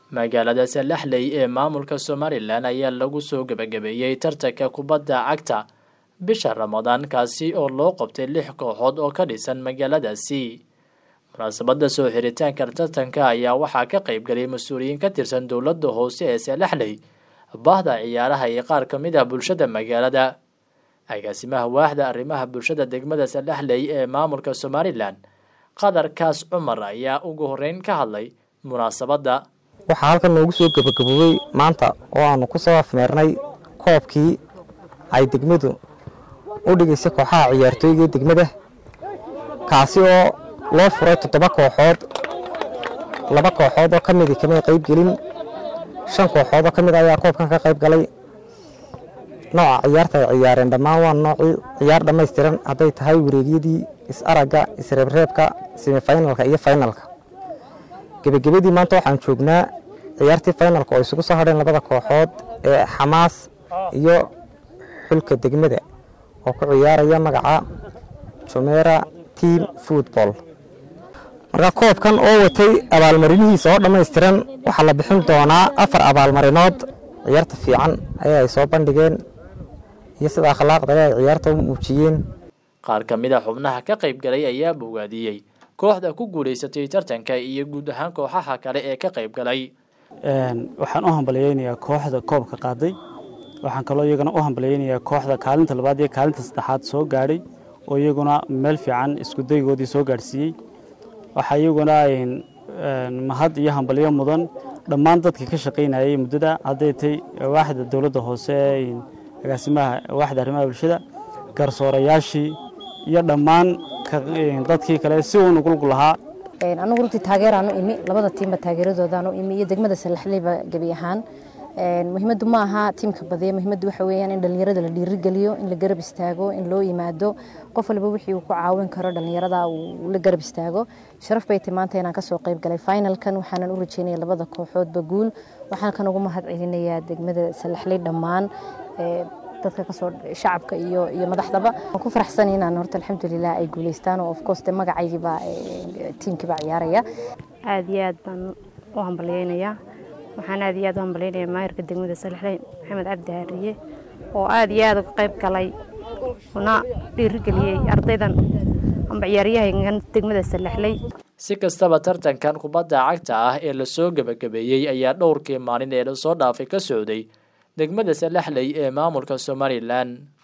magaalada salaxley ee maamulka somalilan ayaa lagu soo gebagabeeyey tartanka kubadda cagta bisha ramadaan kaasi oo loo qabtay lix kooxood oo ka dhisan magaaladaasi munaasabada soo xiritaanka tartanka ayaa waxaa ka qeybgalay mas-uuliyiin ka tirsan dowladda hoose ee salaxley bahda ciyaaraha iyo qaar ka mid ah bulshada magaalada agaasimaha waaxda arrimaha bulshada degmada salaxley ee maamulka somalilan qadar kaas cumar ayaa ugu horeyn ka hadlay munaasabadda waxaa halkan noogu soo gebagaboobey maanta oo aanu ku soo afmeernay koobkii ay degmadu u dhigaysay kooxaha ciyaartooyga degmada kaasi oo loo furay toddoba kooxood laba kooxood oo ka midi kamay qayb gelin shan kooxood oo ka mid ayaa koobkan ka qayb galay nooca ciyaarta ay ciyaareen dhammaan waa noocii ciyaar dhammaystiran hadday tahay wareegyadii is-aragga isreebreebka semifinalka iyo finalka gebagabadii maanta waxaan joognaa ciyaartii finalka oo isugu soo hadheen labada kooxood ee xamaas iyo xulka degmada oo ku ciyaaraya magaca jumera team football marka koobkan oo watay abaalmarinihiisa oo dhammaystiran waxaa la bixin doonaa afar abaalmarinood ciyaarta fiican ayaa ay soo bandhigeen iyo sida akhlaaqdale ay ciyaarta u muujiyeen qaar ka mid a xubnaha ka qayb galay ayaa bogaadiyey kooxda ku guulaysatay tartanka iyo guud ahaan kooxaha kale ee ka qayb galay waxaan u hambalyeynayaa kooxda koobka qaaday waxaan kaloo iyagana u hambalyeynayaa kooxda kaalinta labaad iyo kaalinta saddexaad soo gaadhay oo iyaguna meel fiican iskudaygoodii soo gaadhsiiyey waxaa iyaguna mahad iyo hambalyo mudan dhammaan dadkii ka shaqaynayay muddada hadday tay waaxda dowladda hoose agaasimaha waaxda arrimaha bulshada garsoorayaashii iyo dhammaan dadkii kale si uu nugulgu lahaa anigu runtii taageeraan u imi labada tiimba taageeradoodaan u imi iyo degmada salaxleyba gebi ahaan muhiimaddu ma aha tiimka badiya muhiimaddu waxa weeyaan in dhallinyarada la dhiirigeliyo in la garab istaago in loo yimaado qof walba wixii uu ku caawin karo dhallinyarada uu la garab istaago sharaf bay tay maanta inaan kasoo qayb galay finalkan waxaanan u rajeynaya labada kooxoodba guul waxaan kan ugu mahad celinayaa degmada salaxley dhammaan dadka kasoo shacabka iyo iyo madaxdaba waan ku faraxsan inaan horta alxamdulilah ay guuleystaan oo of course de magacaygiiba tiimkiiba ciyaaraya aada iyo aad baan u hambalyeynayaa waxaan aada iyo aad u hambalyeynayaa maayirka degmada salaxley maxamed cabdi haariye oo aada iyo aada uga qayb galay una dhiirigeliyey ardaydan amba ciyaaryahankan degmada salaxley si kastaba tartankan kubadda cagta ah ee lasoo gebagabeeyey ayaa dhowrkii maalin ee lasoo dhaafay ka socday degmada salaxley ee maamulka somalilan